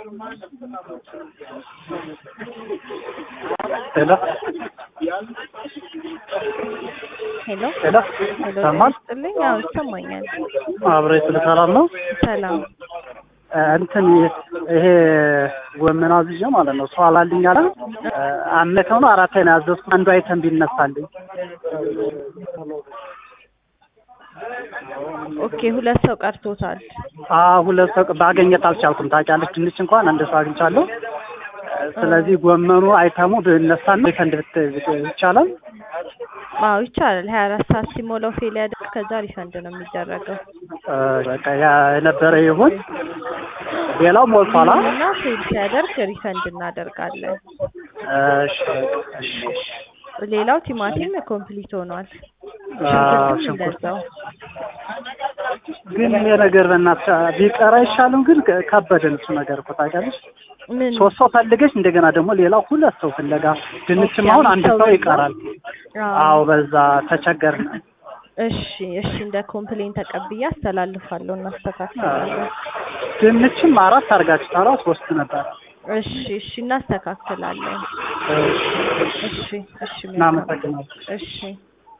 ሄሎ ሄሎ ሄሎ ሄሎ ሰማል ስጥልኝ። አዎ ይሰማኛል። አብሬ ስለ ሰላም ነው ሰላም እ እንትን ይሄ ጎመን አዝዤ ማለት ነው ሰው አላልኝ አለ እ አምስት ነው አራት ነው ያዘዝኩት አንዱ አይተም ቢነሳልኝ ኦኬ። ሁለት ሰው ቀርቶታል። አ ሁለት ሰው ባገኘት አልቻልኩም ታውቂያለሽ ድንች እንኳን አንድ ሰው አግኝቻለሁ እ ስለዚህ ጎመኑ አይተሙ ብነሳና ሪፈንድ ብት ይቻላል አዎ ይቻላል። ሀያ አራት ሰዓት ሲሞላው ፌል ያደርግ ከዛ ሪፈንድ ነው የሚደረገው። እ በቃ ያ የነበረ ይሁን ሌላው ሞልቷላ እና ፌል ሲያደርግ ሪፈንድ እናደርጋለን። እሺ እሺ እሺ ሌላው ቲማቲም ኮምፕሊት ሆኗል። አዎ ሽንኩርትም ሽንኩርት እንደዛው። ግን ይሄ ነገር በእናትሽ ቢቀር አይሻልም? ግን ከ- ከበደን እሱ ነገር እኮ ታውቂያለሽ። ምን ሶስት ሰው ፈልገሽ እንደገና ደግሞ ሌላው ሁለት ሰው ፍለጋ ድንችም አሁን አንድ ሰው ይቀራል። አዎ በዛ ተቸገርን። እሺ እሺ፣ እንደ ኮምፕሌን ተቀብዬ አስተላልፋለሁ፣ እናስተካክላለን። ድንችም አራት አድርጋችኋል፣ ሶስት ነበር። እሺ እሺ፣ እናስተካክላለን። እሺ እሺ፣ መልካም። እናመሰግናለን። እሺ